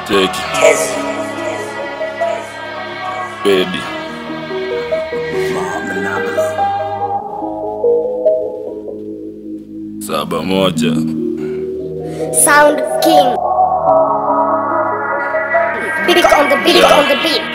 Cheki. Pedi. Saba moja. Sound King. Beat on the beat on the beat.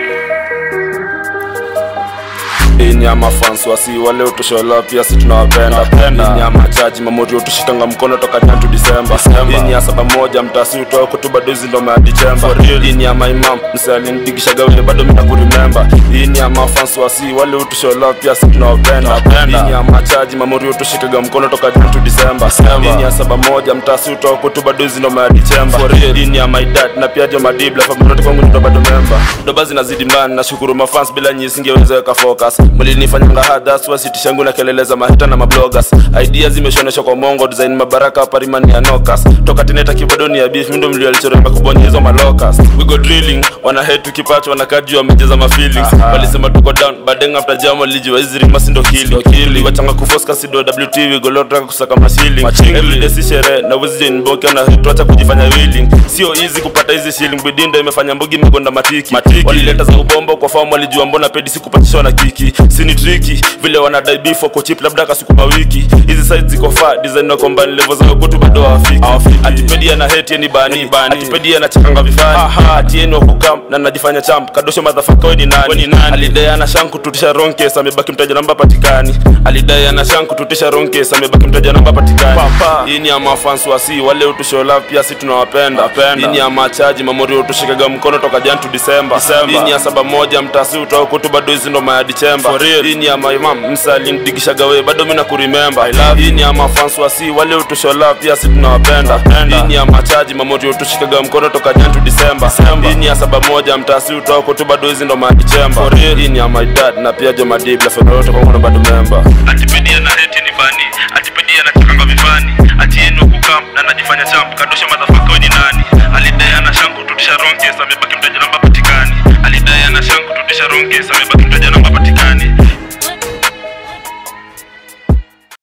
Hii nyama fans wasi wale utoshola pia si tunawapenda Hii nyama chaji mamori utushikanga mkono toka Jan to December Hii ni ya saba moja mtasi utoa kutuba dozi ndo mea December Hii ni ya my mom mse alinidigishaga wewe bado mina kurimember Hii ni ya mafans wasi wale utoshola pia si tunawapenda Hii ni ya machaji mamori utushikaga mkono toka Jan to December Hii ni ya saba moja mtasi utoa kutuba dozi ndo mea December Hii ni ya my dad na pia jo madibla familia kwangu ndo bado member Doba zinazidi mbani nashukuru mafans bila nyinyi singeweza weka focus mlinifanyanga hadas wasitishangu na kelele za mahita na mabloggers idea zimeshoneshwa kwa mongo design mabaraka parimani ya nokas toka teneta kibadoni ya beef mindo mlio alichoremba kubonye hizo malokas we go drilling wana head tukipacho wana juu wamejeza ma feelings walisema tuko down badeng after jam walijiwa hizi rima sindo kili kili wachanga kufoska sido wt we go lot kusaka mashilling every day si sherehe na wezi join boke na tuacha kujifanya willing sio easy kupata hizi shilling bidinda imefanya mbogi imegonda matiki walileta za ubombo kwa famu walijua mbona pedi sikupatishwa na kiki sini triki vile wanadai beef wako chip labda kasukuma wiki hizi size ziko fa design na combine level za kutu bado hawafiki atipedia na hate ni bani bani atipedia na chakanga vifani ati yenu wako kam na najifanya champ kadosho motherfucker wewe ni nani alidai ana shanku tutisha wrong case amebaki mtaja namba patikani alidai ana shanku tutisha wrong case amebaki mtaja namba patikani hii ni ya mafans wasi wale utusho love pia si tunawapenda hii ni ya machaji mamori utushikaga mkono toka Jan to December hii ni ya saba moja mtasi utoa kutu bado hizi ndo maya December hii ni ya my mom msali ndigishaga wewe bado mimi nakuremember hii ni ya mafans wasi wale utusho love pia si tunawapenda hii ni ya machaji mamori utushikaga mkono toka Jan to December hii ni ya saba moja mtasi utoa kutu bado hizi ndo maya December hii ni ya my dad na pia jo madibla familia yote kwangu na bado member atipedia na hate ni bani atipedia na chakanga vifani ati yenu kukam na najifanya champ kadosha motherfucker wewe ni nani alidai ana shanku tutisha wrong case amebaki mtaja namba patikani alidai ana shanku tutisha wrong case amebaki